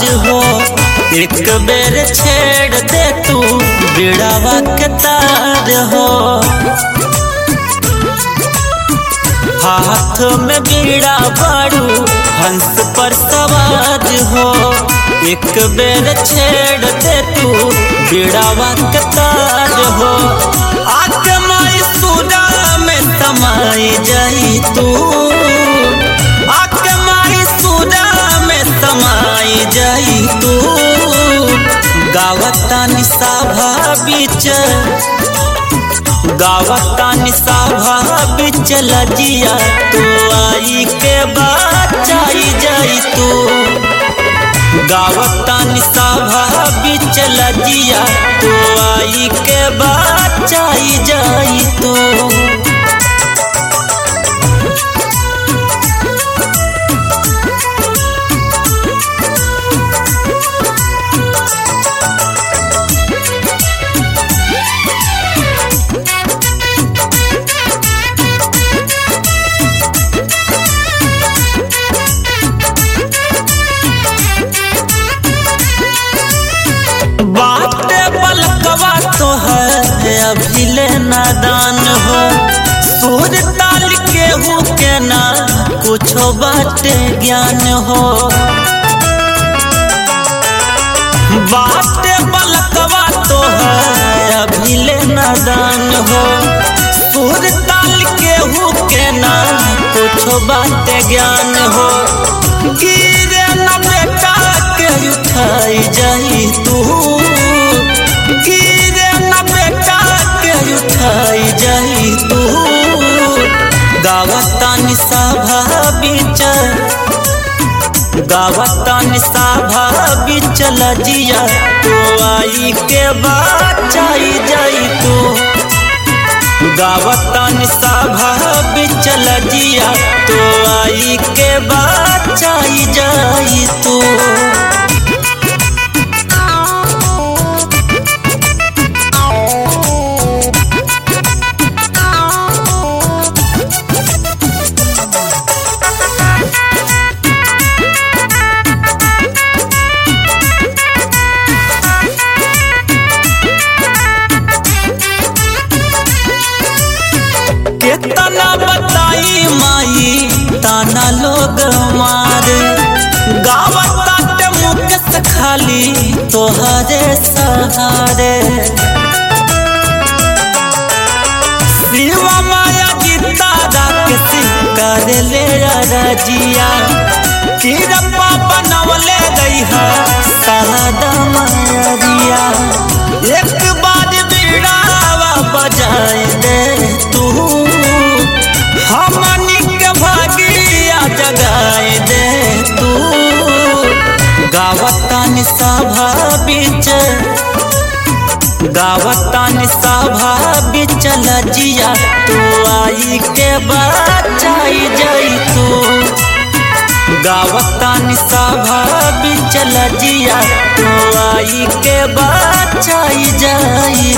हो एक बेर छेड़ दे तू बिड़ावा के तार हो हाथ में बीड़ा बाड़ू हंस पर सवार हो एक बेर छेड़ दे तू बिड़ावा के तार हो आके माई सुरा में समाई जाई तू आके माई सुरा में समाई जाई तू गावता निसाभा बीच गावता निसाभा बीच लजिया तू आई के बचाई जाई तू गावता निसाभा बीच लजिया तू आई के बचाई जाई तू बाटे बलकवा तो है अभी ले नादान हो सूर ताल के हु के ना कुछो बाटे ज्ञान हो बाटे बलकवा तो है अभी ले नादान हो सूर ताल के हु के ना कुछो बाटे ज्ञान हो गिरे न बेटा के उठाई जाई तू गिरे न बेटा के उठाई जाई तू गावता निसाभा बीच गावता निसाभा बीच लजिया तो आई के बचाई जाई तू गावता निसाभा बीच लजिया तो आई के बचाई जाई तू कितना बताई माई ताना लोग मारे गावता ते मुख से खाली तोहरे सहारे शिवा माया गीता राक्षसी कर ले रजिया किरपा बनवले गई है सादा माया एक बार बिड़ावा बजाए दे तू हमनी के भागिया जगाए दे तू गावता निसाभा बीच गावता निसाभा बीच लजिया तू आई के बचाई जाई तू गावता निसाभा बीच लजिया तू आई के बचाई जाई